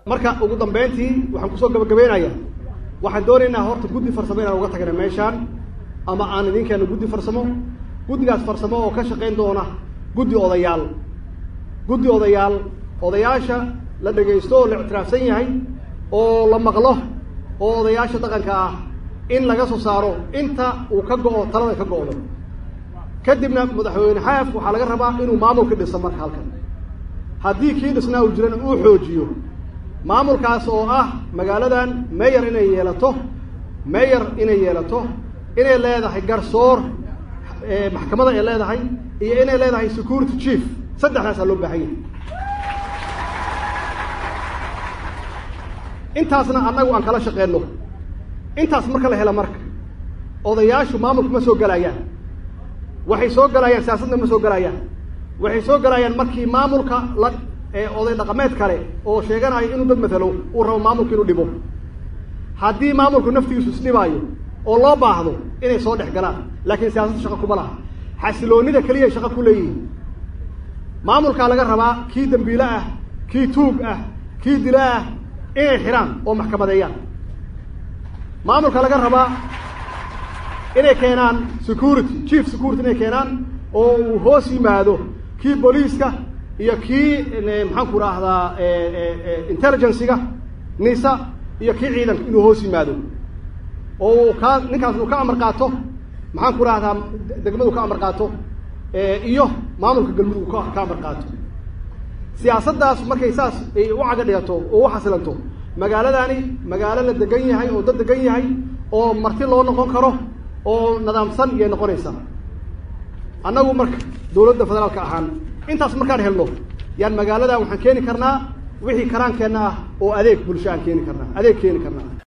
marka ugu dambeyntii waxaan kusoo gabagabeynayaa waxaan doonaynaa horta guddi farsamo inaan uga tagna meeshaan ama aan idin keeno guddi farsamo guddigaas farsamo oo ka shaqayn doona guddi odayaal guddi odayaal odayaasha la dhegaysto oo la ictiraafsan yahay oo la maqlo oo odayaasha dhaqanka ah in laga soo saaro inta uu ka go-o talada ka go-do kadibna madaxweyne xaaf waxaa laga rabaa inuu maamulka dhiso marka halkan haddii kii dhisnaa uu jirana uu xoojiyo maamulkaas oo ah magaaladan mayor inay yeelato mayor inay yeelato inay leedahay garsoor maxkamada ay leedahay iyo inay leedahay security chief saddexdaasaa loo baahan yahay intaasna annagu aan kala shaqeyno intaas marka la helo marka odayaashu maamulku ma soo gelayaan waxay soo gelayaan siyaasadna ma soo gelayaan waxay soo gelayaan markii maamulka la oday dhaqameed kale oo sheeganayo inuu dad matalo uu rabo maamulka inuu dhibo haddii maamulku naftigiisu isdhibaayo oo loo baahdo inay soo dhex galaan laakiin siyaasadda shaqa kuma laha xasiloonida keliya shaqa ku leeyihin maamulkaa laga rabaa kii dambiile ah kii tuug ah kii dila ah inay xidhaan oo maxkamadeeyaan maamulka laga rabaa inay keenaan security chief security inay keenaan oo uu hoos yimaado kii booliiska iyo kii maxaan ku rahdaa intelligencyga nisa iyo kii ciidanka inuu hoos yimaado oo kaa ninkaas uu ka amar qaato maxaan ku rahdaa degmadu ka amar qaato iyo maamulka galmudug ka ka amar qaato siyaasaddaas markay saas ay u caga dhigato oo u xasilanto magaaladani magaalo la degan yahay oo dad degan yahay oo marti loo noqon karo oo nidaamsan iyay noqonaysaa annagu marka dawladda federaalka ahaan intaas markaan helno yaan magaaladan waxaan keeni karnaa wixii karaankeenna ah oo adeeg bulsho aan keeni karnaa adeeg keeni karnaa